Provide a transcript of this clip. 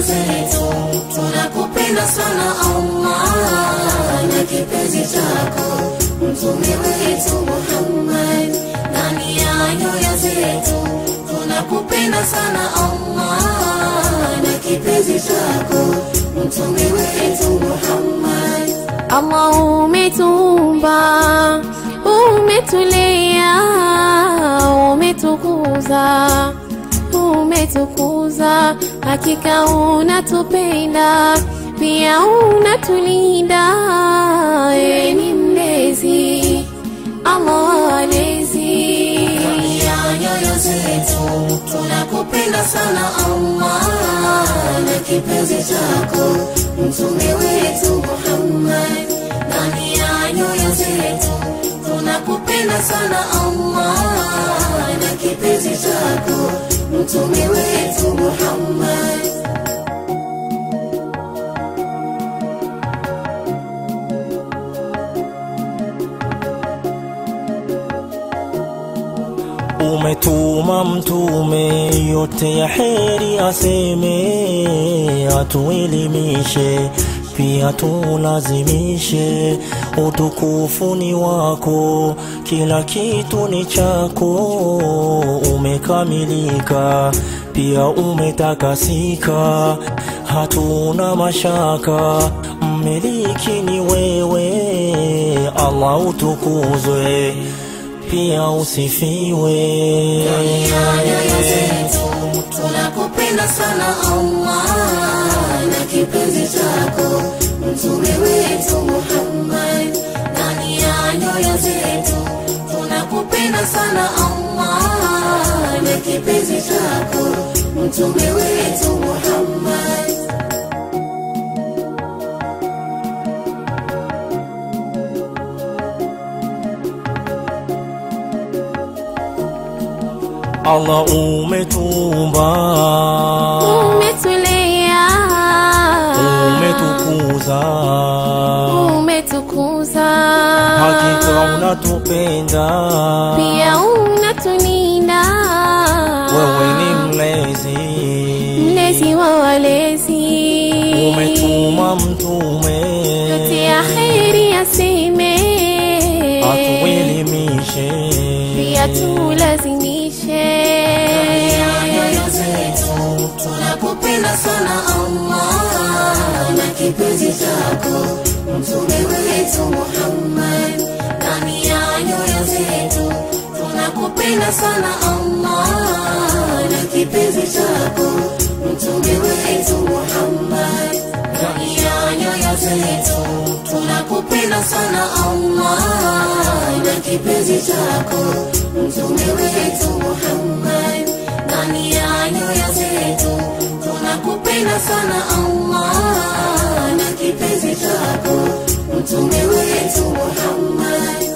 zetu tunakupenda sana Allah na kipenzi chako mtume wetu Muhammad ndani ya nyoyo zetu tunakupenda sana Allah na kipenzi chako mtume wetu Muhammad Allah umetumba, umetulea, umetukuza, umetukuza, hakika unatupenda, pia unatulinda, wewe ni mlezi, Allah walezi. ya nyoyo zetu tunakupenda sana Allah na kipenzi chako mtume wetu Muhammad ndani ya nyoyo zetu tunakupenda sana Allah na kipenzi chako mtume wetu Muhammad Umetuma mtume yote ya heri aseme, atuelimishe pia tulazimishe. Utukufu ni wako, kila kitu ni chako. Umekamilika pia umetakasika, hatuna mashaka. Mmiliki ni wewe, Allah utukuzwe pia usifiwe. ya nyoyo zetu tunakupenda sana Allah na kipenzi chako mtume wetu Muhammad ndani ya nyoyo zetu tunakupenda sana Allah na kipenzi chako mtume wetu Muhammad Allah umetumba, Umetulea, umetukuza, umetukuza, hakika unatupenda, pia unatulinda, wewe ni mlezi, mlezi wa walezi, umetuma mtume yote ya heri aseme, atuelimishe, pia tulazimishe. ya nyoyo zetu tunakupenda sana Allah na kipenzi chako mtume wetu Muhammad ndani ya nyoyo zetu tunakupenda sana Allah na kipenzi chako mtume wetu Muhammad ndani ya nyoyo zetu tunakupenda sana Allah na kipenzi chako mtume wetu Muhammad ndani ya nyoyo zetu tunakupenda sana Allah na kipenzi chako mtume wetu Muhammad